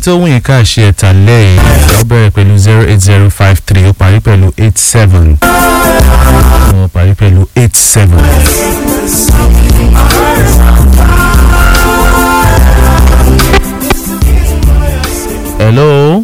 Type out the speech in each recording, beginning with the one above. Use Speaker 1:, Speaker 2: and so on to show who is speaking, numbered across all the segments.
Speaker 1: tó wù yín ká ṣe ẹ̀ta lẹ́yìn ó bẹ̀rẹ̀ pẹ̀lú zero eight zero five three ó parí pẹ̀lú eight seven ó parí pẹ̀lú eight seven. hello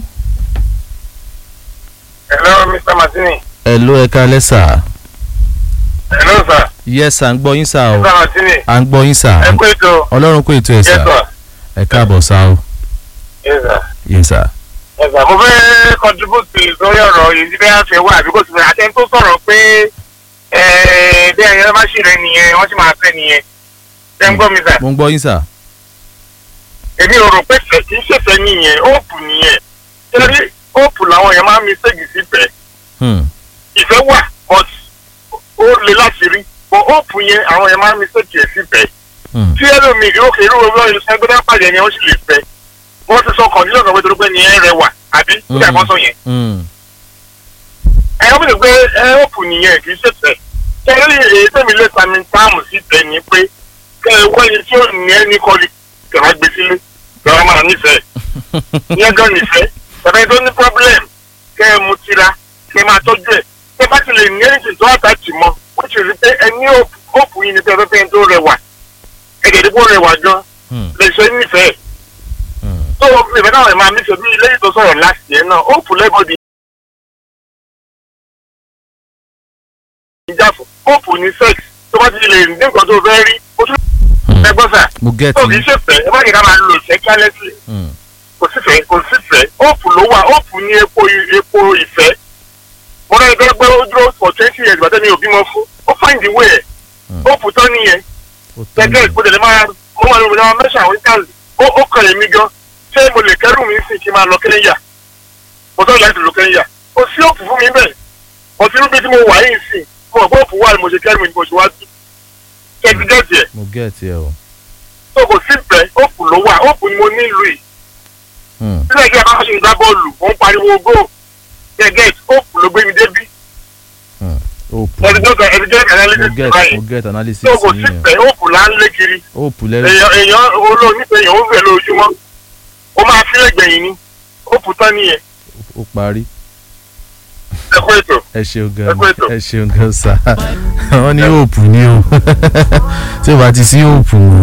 Speaker 2: hello mr martini.
Speaker 1: hello ẹ káalẹ́ sà.
Speaker 2: hello sir.
Speaker 1: yes sà ń gbọ́ yín sà o
Speaker 2: mr martini.
Speaker 1: à ń gbọ́ yín sà
Speaker 2: ẹ kú ètò.
Speaker 1: ọlọ́run kó ètò ẹ̀
Speaker 2: yes
Speaker 1: sà
Speaker 2: sir.
Speaker 1: ẹ káàbọ̀ sà o
Speaker 2: yes sir.
Speaker 1: yes sà.
Speaker 2: yes sir. mo fẹ́ contribute lórí ọ̀rọ̀ yìí bí wọ́n fẹ́ wá àbí kò sí fẹ́ àtẹ́ni tó sọ̀rọ̀ pé ẹ̀ẹ́ bí ẹ̀yẹ́ bá ṣì rẹ̀ nìyẹn wọ́n sì máa fẹ́ nìyẹn. ṣé ń gbọ́ mi sà?
Speaker 1: mo ń gbọ́ yín sà.
Speaker 2: èmi ò rò pé fẹ́ kì í ṣèfẹ́ nìyẹn óòpù nìyẹn. torí óòpù làwọn èèyàn máa ń mi ségi sífẹ̀ẹ́
Speaker 1: Hmm.
Speaker 2: ìfẹ́ wà but ó le láti rí but óòpù yẹn àwọn èèyàn máa ń mi ségi sífẹ̀ẹ́
Speaker 1: Hmm.
Speaker 2: tí ẹlòmíì yóò kéré owó ọyọ ẹgbẹ́ pàdé ni wọ́n sì lè fẹ́ wọ́n ti sọ kọ̀ọ̀dúnlẹ̀ kan pé torí pé ní ẹ rẹwà àbí kí àkọ́sọ yẹn.
Speaker 1: Hmm.
Speaker 2: ẹ wọ́n bìí pé ẹ ọ̀pù nìyẹn kì í ṣe fẹ́ kẹ́lí èyí tẹ̀mí lè sami táàmù sí tẹ̀ ní pé kẹ́ ẹ wọ́n yẹn tí ó ní ẹni kọ́lì kẹ̀rọ gbé sílé lọ́wọ́ máa nífẹ̀ẹ́ ìyẹn gan nífẹ̀ẹ́ tẹ̀fẹ́ tó ní problem kẹ́ ẹ mu tira kẹ́ ẹ máa tọ́jú ẹ̀ kẹ́ ẹ bá ti lè ní ẹ̀yìn tó àtàtì mọ́ ó ti rí pé ẹ ní ọ̀pù yìí ní pẹ́ẹ́pẹ́ tó rẹwà ẹ̀gẹ̀dẹ̀ bó rẹwà gan
Speaker 1: Hmm.
Speaker 2: lè ṣe nífẹ̀ẹ́
Speaker 1: Hmm.
Speaker 2: tó o fi ìfẹ́ náà ẹ̀ máa nífẹ̀ẹ́ bí lẹ́yìn tó sọ̀rọ̀ láti yẹn náà ó fún lẹ́bọ̀dì ìjà fún ó fún ní sex tó bá ti lè ní nǹkan tó fẹ́ rí ó tún
Speaker 1: Hmm.
Speaker 2: ẹgbọ́n sà
Speaker 1: mo get
Speaker 2: tó kì í
Speaker 1: you.
Speaker 2: ṣèfẹ́ ẹ má kí ká máa lo ìfẹ́ kálẹ́sì
Speaker 1: Hmm.
Speaker 2: kò sífẹ́ kò sífẹ́ ó fún ló wà ó fún ní epo epo ìfẹ́ mo náà ẹgbẹ́ pé ó dúró for twenty years bàtẹ́ mi ò bímọ fún ó find the way ẹ̀
Speaker 1: Hmm.
Speaker 2: ó fún tán nìyẹn
Speaker 1: Ó tán
Speaker 2: gẹ́gẹ́
Speaker 1: ni.
Speaker 2: ìgbọ́dọ̀ lè máa mo máa lọ máa mẹ́sàn àwọn ìtàn ó ó kàn èmi gan ṣé mo lè kẹ́rù mi sí kí n máa lọ kẹ́ńyà mo tọ́ láti lọ kẹ́ńyà ó sí òkú fún mi bẹ́ẹ̀ mo ti rúbi tí mo wà yìí sí mo mọ̀ pé òkú wà ní mo ṣe kẹ́rù mi ní mo ṣe wá sí kẹ́ẹ̀tì gẹ́ẹ̀tì ẹ̀
Speaker 1: mo get you o.
Speaker 2: tó kò sí bẹ́ẹ̀ òkú ló wà òkú ni mo nílùú yìí
Speaker 1: Hmm.
Speaker 2: sílẹ̀ kí a bá ṣe ń gbá bọ́ọ̀lù mo ń pariwo gó gẹ́gẹ́t òkú ló gbé mi débí
Speaker 1: Hmm. Hope.
Speaker 2: ẹ̀ẹ́dẹ́gbẹ̀rún ẹ̀ẹ́dẹ́gbẹ̀rún
Speaker 1: mo
Speaker 2: analysis
Speaker 1: get
Speaker 2: báyìí
Speaker 1: mo get analysis
Speaker 2: tó kò sí
Speaker 1: yín
Speaker 2: bẹ́ẹ̀ òkú là ń lé kiri
Speaker 1: hope lẹ́rù.
Speaker 2: èèyàn èèyàn olóònífẹ̀ẹ́ èèyàn ó fẹ́ lójúmọ́ ó máa fi lẹ́gbẹ̀yìn ni ó kù tán nìyẹn
Speaker 1: ó parí.
Speaker 2: ẹ kú ètò.
Speaker 1: ẹ ṣeun gan
Speaker 2: Ẹ kú ètò.
Speaker 1: ẹ ṣeun gan sa wọ́n ní hope ni o tí o bá ti sí hope